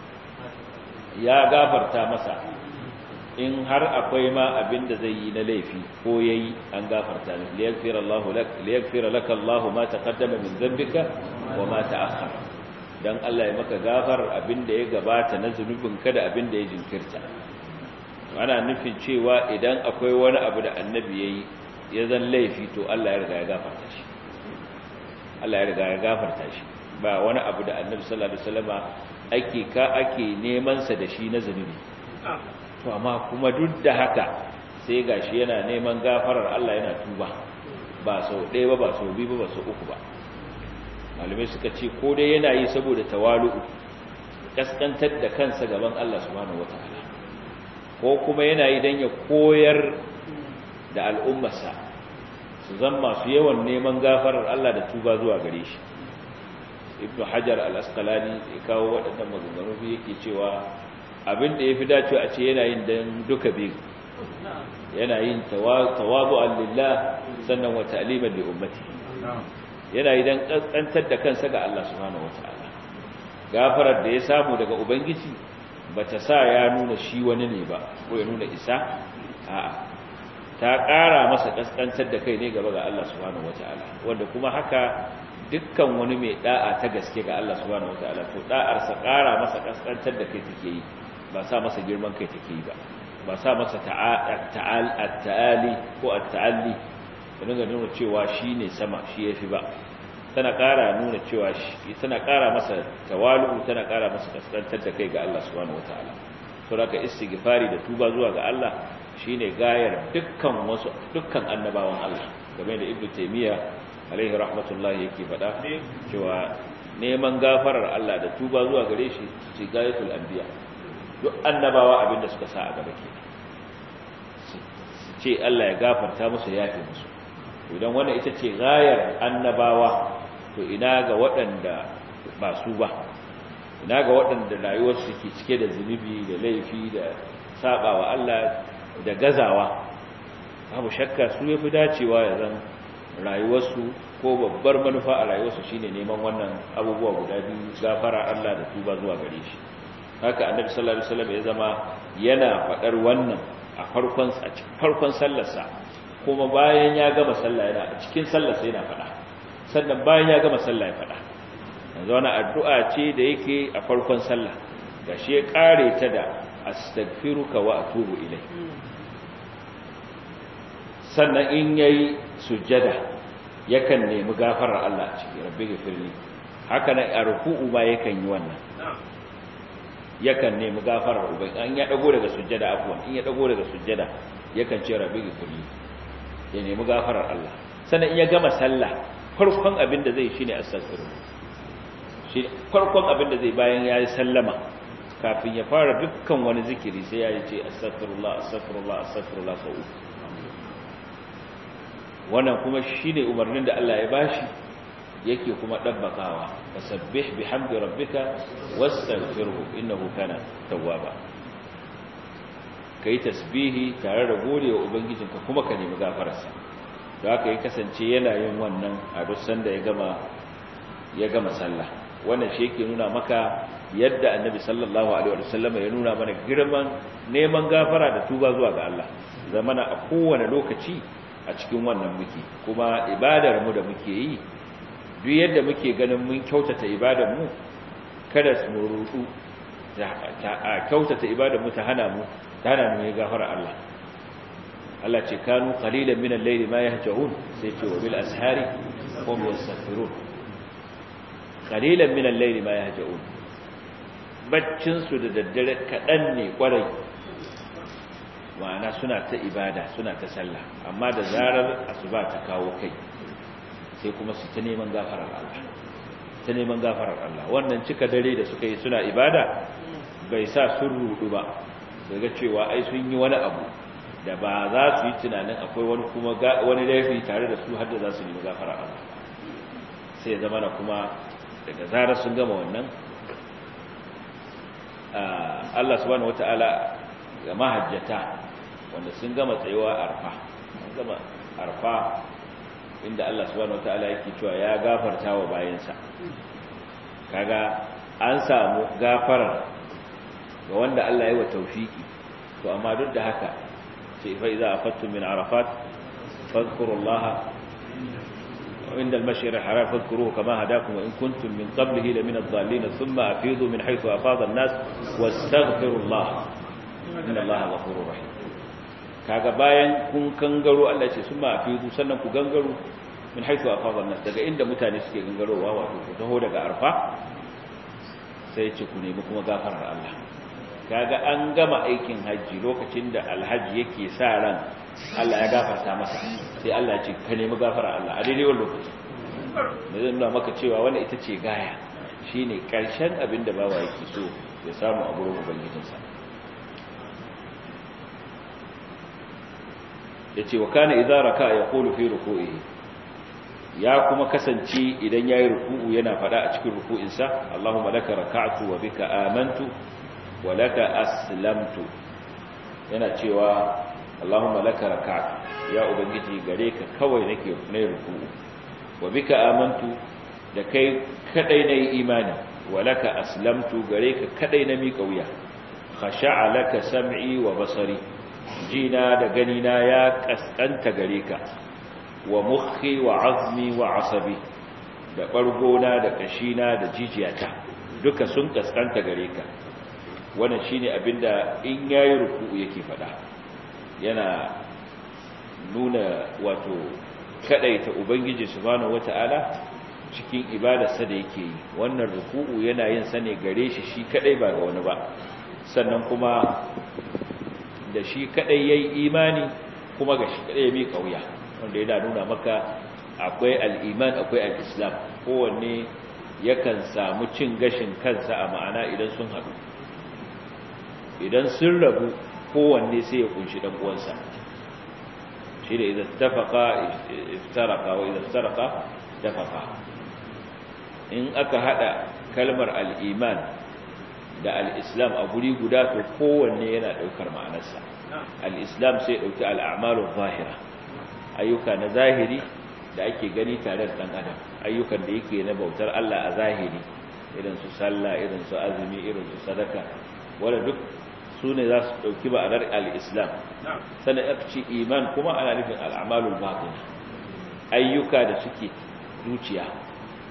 Speaker 1: ya gafarta masa in har akwai ma abin da zai yi na laifi ko yayi an gafarta ne liyaghfira Allah lak liyaghfira laka Allah ma taqaddama min dhanbika wa ma ta'akhkhara dan Allah ya maka gafar abin da ya gabata na zunubinka da abin da ya jinkirta ana nufin cewa idan akwai wani abu da annabi ya yi ya zan laifi to Allah ya riga ya gafarta shi Allah ya riga ya gafarta shi ba wani abu da annabi sallallahu alaihi wasallama ake ka ake neman sa da shi na zunubi to amma kuma duk da haka sai gashi yana neman gafarar Allah yana tuba ba sau ɗaya ba ba sau biyu ba ba sau uku ba malamai suka ce ko dai yana yi saboda tawalu'u kaskantar da kansa gaban Allah subhanahu wataala ko kuma yana yi don ya koyar da al'ummarsa su zan masu yawan neman gafarar Allah da tuba zuwa gare shi ibn hajar al-asqalani ya kawo waɗannan maganganu yake cewa abin da ya fi dacewa a ce yana yin don duka biyu yana yin tawabu lillah sannan wa ta'liman li ummati yana yi don ƙanƙantar da kansa ga Allah subhanahu wataala gafarar da ya samu daga ubangiji bata sa ya nuna shi wani ne ba ko ya nuna isa a'a ta ƙara masa ƙasƙantar da kai ne gaba ga Allah subhanahu wataala wanda kuma haka dukkan wani mai da'a ta gaske ga Allah subhanahu wataala to da'ar sa ƙara masa ƙasƙantar da kai take yi ba sa masa girman kai take yi ba ba sa masa ta'al at-ta'ali ko at-ta'alli dinga nuna cewa shine sama shi yafi ba tana ƙara nuna cewa tana ƙara masa tawalu tana ƙara masa kaskantar da kai ga Allah subhanahu wataala to haka istighfari da tuba zuwa ga Allah shine gayar dukkan wasu dukkan annabawan Allah game da Ibn Taymiyyah alaihi rahmatullahi yake faɗa cewa neman gafarar Allah da tuba zuwa gare shi ce gayatul anbiya duk annabawa abinda suka sa a gaba ke su ce Allah ya gafarta musu yafe musu idan wannan ita ce gayar annabawa to ina ga waɗanda ba su ba ina ga waɗanda rayuwarsu ke cike da zunubi da laifi da saba wa Allah da gazawa babu shakka su ya fi dacewa ya zan rayuwarsu ko babbar manufa a rayuwarsu shine neman wannan abubuwa guda biyu gafara Allah da tuba zuwa gare shi haka annabi sallallahu alaihi wasallam ya zama yana faɗar wannan a farkon a cikin farkon sallarsa kuma bayan ya gama sallah yana a cikin sallarsa yana faɗa sannan bayan ya gama sallah ya faɗa yanzu wani addu'a ce da yake a farkon sallah gashi ya kare ta da astaghfiruka wa atubu ilai sannan in yayi sujjada yakan nemi gafarar Allah a cikin rabbi gafirli haka nan a ruku'u ma yakan yi wannan yakan nemi gafarar ubai an ya dago daga sujjada afwan in ya dago daga sujjada yakan ce rabbi gafirli ya nemi gafarar Allah sannan in ya gama sallah farkon abin da zai shine astaghfirullah shi farkon abin da zai bayan ya yi sallama kafin ya fara dukkan wani zikiri sai ya ce astaghfirullah astaghfirullah astaghfirullah sau wannan kuma shine umarnin da Allah ya bashi yake kuma dabbakawa fasabbih bihamdi rabbika wastaghfirhu innahu kana tawwaba kai tasbihi tare da godewa ubangijinka kuma ka nemi gafararsa da haka ya kasance yana yin wannan a duk sanda ya gama ya gama sallah wannan shi yake nuna maka yadda annabi sallallahu alaihi wasallam ya nuna mana girman neman gafara da tuba zuwa ga Allah zamana a kowane lokaci a cikin wannan muke kuma ibadar mu da muke yi duk yadda muke ganin mun kyautata ibadar mu kada mu rudu ta kyautata ibadar mu ta hana mu ta hana mu gafara Allah Allah ce kanu qalilan min al-layli ma yahja'un sai ce wa bil ashari hum yastaghfirun qalilan min al-layli ma yahja'un baccin su da daddare kadan ne kwarai ma'ana suna ta ibada suna ta sallah amma da zarar asuba ta kawo kai sai kuma su ta neman gafarar Allah ta neman gafarar Allah wannan cika dare da suka yi suna ibada bai sa sun rudu ba daga cewa ai sun yi wani abu da ba za su yi tunanin akwai wani kuma wani laifi tare da su har da za su nemi gafarar Allah sai ya zama na kuma daga zarar sun gama wannan Allah subhanahu wataala ga mahajjata wanda sun gama tsayuwa arfa sun gama arfa inda Allah subhanahu wataala yake cewa ya gafarta wa bayansa kaga an samu gafarar ga wanda Allah ya yi wa tawfiki to amma duk da haka sai fa idza afattum min arafat fadhkurullaha عند المشعر الحرام فاذكروه كما هداكم وإن كنتم من قبله لمن الضالين ثم أفيضوا من حيث أفاض الناس واستغفروا الله إن الله غفور رحيم kaga bayan kun gangaro Allah ce sun ma afidu sannan ku gangaro min haifu afadha nas daga inda mutane suke gangarowa wato ku taho daga arfa sai ce ku nemi kuma gafarar Allah kaga an gama aikin haji lokacin da alhaji yake sa ran Allah ya gafarta masa sai Allah ya ce ka nemi gafarar Allah a daidai wannan lokaci da zai nuna maka cewa wannan ita ce gaya shine karshen abin da bawa yake so ya samu a gurin ubangijinsa yace wa kana idza raka yaqulu fi ruku'ihi ya kuma kasance idan yayi ruku'u yana fada a cikin ruku'insa Allahumma laka raka'tu wa bika amantu wa laka aslamtu yana cewa Allahumma laka raka'tu ya ubangiji gare ka kawai nake nayi ruku'u wa bika amantu da kai kadai nayi imani wa laka aslamtu gare ka kadai na miƙa wuya khasha'a laka sam'i wa basari jina da ganina ya kaskanta gare ka wa mukhi wa azmi wa asabi da bargona da kashina da jijiyata duka sun kaskanta gare ka wannan shine abinda in yayi ruku'u yake fada yana nuna wato kadaita ubangiji subhanahu wataala cikin ibadarsa da yake yi wannan ruku'u yana yin sa ne gare shi shi kadai ba ga wani ba sannan kuma da shi kadai yayi imani kuma ga shi kadai ya mi kauya wanda yana nuna maka akwai al-iman akwai al-islam kowanne yakan samu cin gashin kansa a ma'ana idan sun haɗu idan sun rabu kowanne sai ya kunshi dan uwansa shi da idan tafaqa iftaraka wa idan iftaraka tafaqa in aka hada kalmar al-iman da al-islam a guri guda to kowanne yana daukar ma'anarsa al-islam sai dauki al-a'malu zahira ayyuka na zahiri da ake gani tare da dan adam ayyukan da yake na bautar Allah a zahiri irin su sallah irin su azumi irin su sadaka wanda duk su ne za su dauki ma'anar al-islam sannan aka ce iman kuma ana nufin al-a'malul batin ayyuka da suke zuciya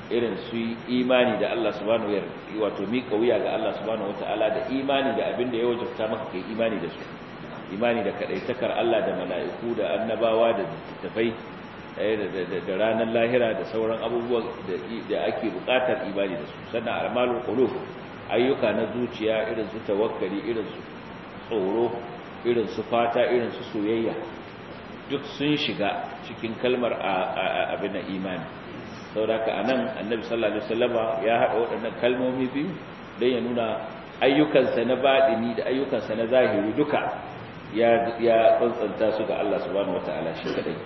Speaker 1: irin su imani da Allah subhanahu wa wato mika wuya ga Allah subhanahu wataala da imani da abin da ya wajabta maka kai imani da su imani da kadaitakar Allah da mala'iku da annabawa da littattafai da ranar lahira da sauran abubuwan da ake bukatar imani da su sannan amalul qulub ayyuka na zuciya irin su tawakkali irin su tsoro irin su fata irin su soyayya duk sun shiga cikin kalmar abin imani saboda a nan annabi sallallahu alaihi wasallama ya haɗa waɗannan kalmomi biyu don ya nuna ayyukansa na baɗini da ayyukansa na zahiri duka ya ya tsantsanta su ga Allah subhanahu wataala shi kadai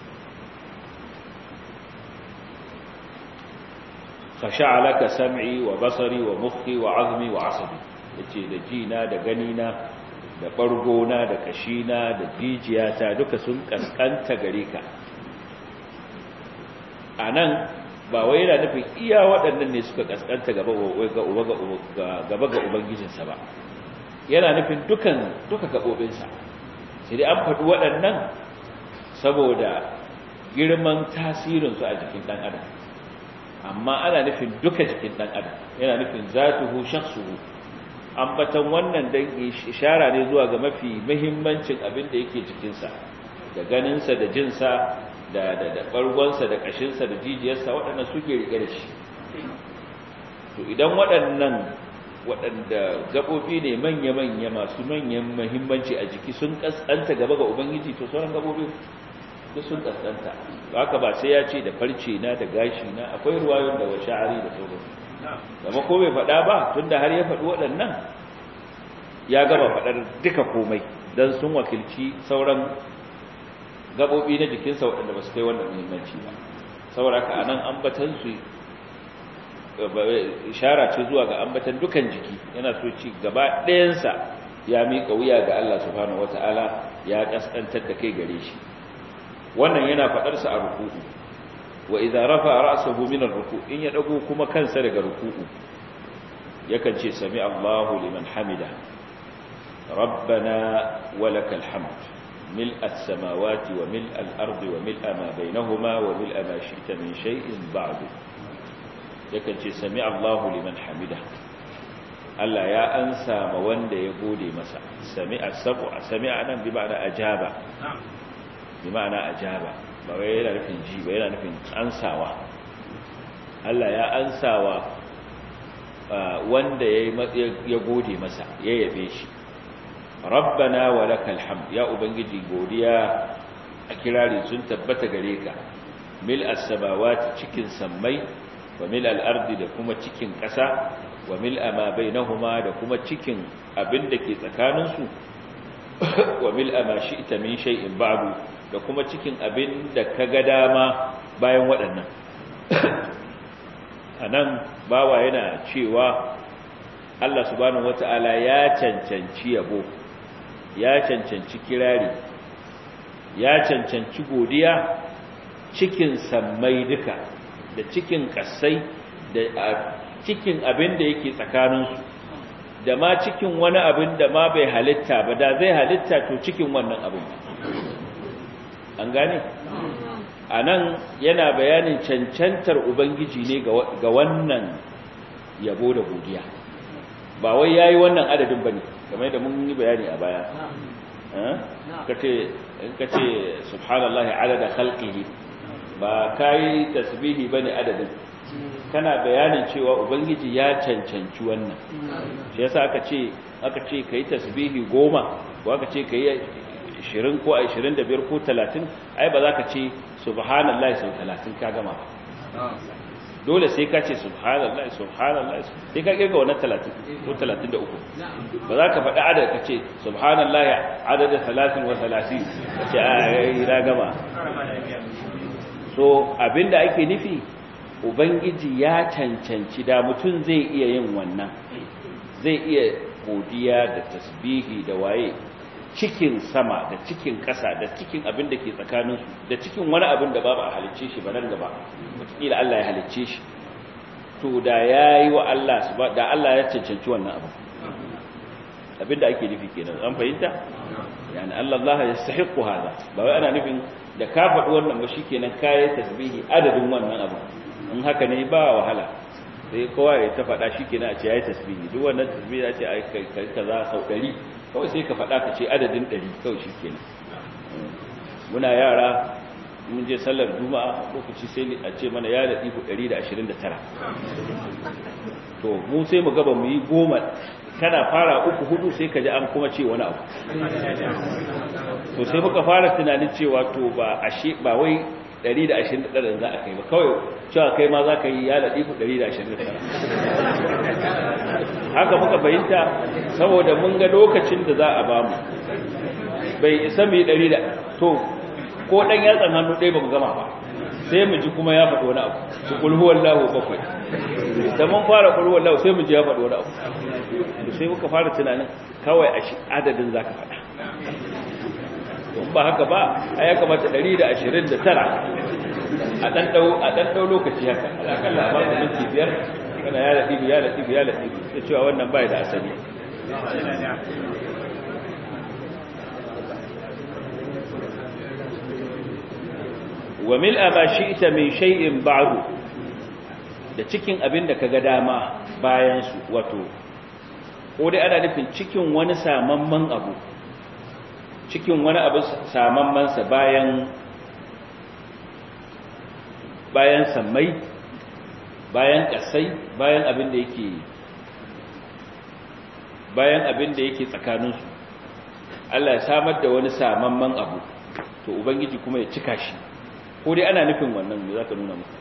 Speaker 1: fasha'alaka sam'i wa basari wa mukhi wa azmi wa asabi yace da jina da ganina da bargona da kashina da jijiyata duka sun kaskanta gare ka anan ba wai yana nufin iya waɗannan ne suka kaskanta gaba ga gaba ga ubangijinsa ba yana nufin dukan duka gabobinsa sai dai an faɗi waɗannan saboda girman tasirinsu a jikin ɗan adam amma ana nufin duka jikin ɗan adam yana nufin zatuhu shakhsuhu ambatan wannan dan ishara ne zuwa ga mafi muhimmancin abin da yake jikinsa da ganinsa da jinsa da da da bargonsa da kashinsa da jijiyarsa waɗannan suke rike da shi to idan waɗannan waɗanda gabobi ne manya-manya masu manyan muhimmanci a jiki sun kaskanta gaba ga ubangiji to sauran gabobi duk sun kaskanta haka ba sai ya ce da farce na da gashi na akwai ruwayon da washa'ari da sauransu zama ko bai faɗa ba tunda har ya faɗi waɗannan ya gaba faɗar duka komai don sun wakilci sauran gaɓoɓi na jikinsa waɗanda ba su kai wannan muhimmanci ba saboda haka anan ambatan su ishara ce zuwa ga ambatan dukan jiki yana so ci gaba ɗayansa ya miƙa wuya ga Allah subhanahu wata'ala ya ƙasƙantar da kai gare shi wannan yana faɗarsa a ruku'u wa idza rafa ra'sahu min ar-ruku' in ya dago kuma kansa daga ruku'u yakan ce sami Allahu liman hamida rabbana walakal hamd mil as-samawati wa mil al-ardi wa mil ma bainahuma wa mil ma shi'ta min shay'in ba'du yakan ce sami Allahu liman hamida Allah ya ansa ma wanda ya gode masa sami'a sabu sami'a nan bi ma'ana ajaba bi ma'ana ajaba ba wai yana nufin ji ba yana nufin ansawa Allah ya ansawa wanda ya gode masa ya yabe shi rabbana wa lakal hamd ya ubangiji godiya a kirari sun tabbata gare ka mil as-samawati cikin sammai wa mil al-ardi da kuma cikin ƙasa wa mil ma bainahuma da kuma cikin abin da ke tsakaninsu wa mil ma shi'ta min shay'in ba'du da kuma cikin abin da ka ga dama bayan waɗannan a nan bawa yana cewa Allah subhanahu wata'ala ya cancanci yabo ya cancanci kirari ya cancanci godiya cikin sammai duka da cikin ƙasai da cikin abin da yake tsakaninsu da ma cikin wani abin da ma bai halitta ba da zai halitta to cikin wannan abin an gane a nan yana bayanin cancantar ubangiji ne ga wannan yabo da godiya ba wai yayi wannan adadin bane kamar da mun yi bayani a baya kace in kace subhanallahi adada khalqihi ba kai tasbihi bane adadin kana bayanin cewa ubangiji ya cancanci wannan shi yasa aka ce aka ce kai tasbihi goma ko aka ce kai 20 ko 25 ko 30 ai ba za ka ce subhanallahi sau 30 ka gama ba dole sai ka ce subhanallahi subhanallahi sai ka kirga wannan 30 ko 33 ba za ka faɗi adad ka ce subhanallahi adada 30 wa 30 ka ce ai na gama so abinda ake nufi ubangiji ya cancanci da mutum zai iya yin wannan zai iya godiya da tasbihi da waye cikin sama da cikin ƙasa da cikin abin da ke tsakaninsu da cikin wani abin da babu a halicce shi ba nan gaba wataƙila Allah ya halicce shi to da ya yi wa Allah da Allah ya cancanci wannan abu abin da ake nufi kenan an fahimta yani Allah Allah ya sahiqu hada ba wai ana nufin da ka faɗi wannan ba shikenan kai tasbihi adadin wannan abu in haka ne ba wahala sai kowa ya ta faɗa shi kenan a ce ya yi tasbihi duk wannan tasbihi ya ce a kai kaza sau ɗari kawai sai ka faɗa ka ce adadin ɗari kawai shi kenan muna yara mun je sallar juma'a lokaci sai a ce mana ya da ɗiku 129 to mu sai mu gaba mu yi goma kana fara uku hudu sai ka ji an kuma ce wani abu to sai muka fara tunanin cewa to ba ashe ba wai 129 za a kai ba kawai cewa kai ma za ka yi ya da ɗiku 129 haka muka fahimta saboda mun ga lokacin da za a bamu bai isa mai 100 to ko dan yatsan hannu ɗaya ba mu gama ba sai mu ji kuma ya faɗi wani abu su kulhu wallahu bakwai da mun fara kulhu wallahu sai mu ji ya faɗi wani abu to sai muka fara tunanin kawai a shi adadin zaka faɗa don ba haka ba a ya kamata 129 a dan dau a dan dau lokaci haka alakalla ba ka minti biyar kana ya da dibi ya da dibi ya da dibi sai cewa wannan bai da asali wa mil'a ma shi'ta min shay'in ba'du da cikin abin da kaga dama bayan su wato ko dai ana nufin cikin wani samamman abu cikin wani abu samamman sa bayan bayan sammai bayan kasai bayan abin da yake bayan abin da yake tsakanin su Allah ya samar da wani samamman abu to ubangiji kuma ya cika shi ko dai ana nufin wannan me za ka nuna mu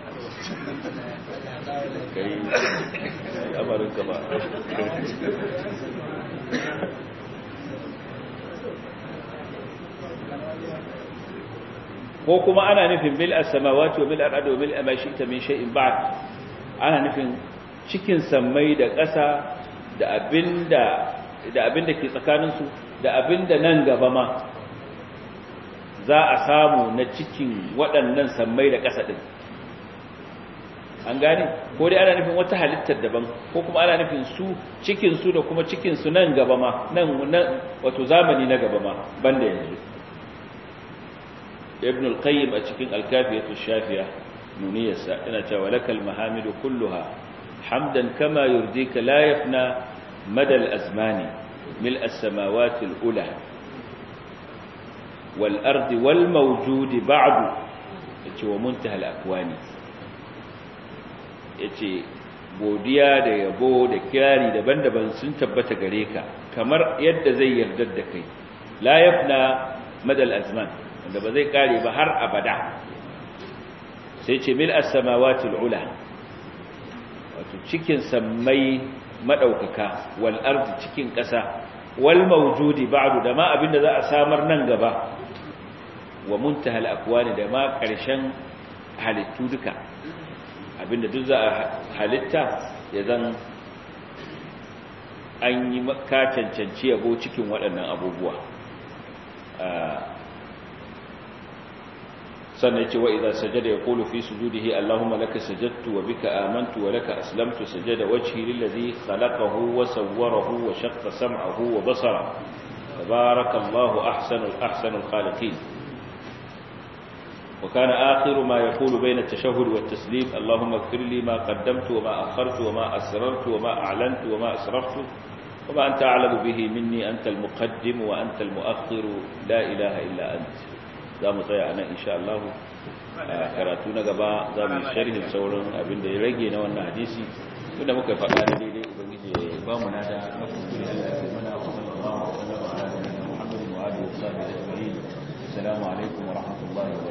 Speaker 1: kai amarin ka ba ko kuma ana nufin bil as-samawati wa bil ardi wa bil ma shi'ta min shay'in ba'd ana nufin cikin sammai da ƙasa da abinda da abinda ke tsakaninsu da abinda nan gaba ma za a samu na cikin waɗannan sammai da ƙasa ɗin an gane ko dai ana nufin wata halittar daban ko kuma ana nufin su cikinsu da kuma cikinsu nan gaba ma nan wato zamani na gaba ma banda yanzu ibn al-qayyim a cikin al-kafiyatu shafiya nuniyarsa yana cewa lakal mahamidu kulluha hamdan kama yurdika la yafna mada al-azmani mil as-samawati al-ula والأرض والموجود بعد yace wa muntahal akwani yace godiya da yabo da kirari daban-daban sun tabbata gare ka kamar yadda zai yarda da kai la yafna madal azman wanda ba zai kare ba har abada sai ce mil as-samawati al-ula wato cikin sammai madaukaka wal ardi cikin ƙasa wal mawjudi ba'du da ma abinda za a samar nan gaba wa muntahal akwani da ma ƙarshen halittu duka abinda duk za a halitta ya zan an yi ka cancanci yabo cikin waɗannan abubuwa sannan ce wa idan sajada ya kulu fi sujudihi Allahumma laka sajadtu wa bika amantu wa laka aslamtu sajada wajhi lillazi khalaqahu wa sawwarahu wa shaqqa sam'ahu wa basara tabarakallahu ahsanul ahsanul khaliqin وكان آخر ما يقول بين التشهد والتسليم اللهم اغفر لي ما قدمت وما أخرت وما أسررت وما أعلنت وما أسرفت وما أنت أعلم به مني أنت المقدم وأنت المؤخر لا إله إلا أنت za mu tsaya a nan insha Allah a karatu na gaba za mu yi sharhin sauran abin da ya rage na wannan hadisi tunda muka faɗa da daidai ubangiji ya ba mu nada na kuma Allah ya mana wa sallallahu alaihi wa sallam ala Muhammadin wa alihi wa sahbihi ajma'in assalamu alaikum wa rahmatullahi wa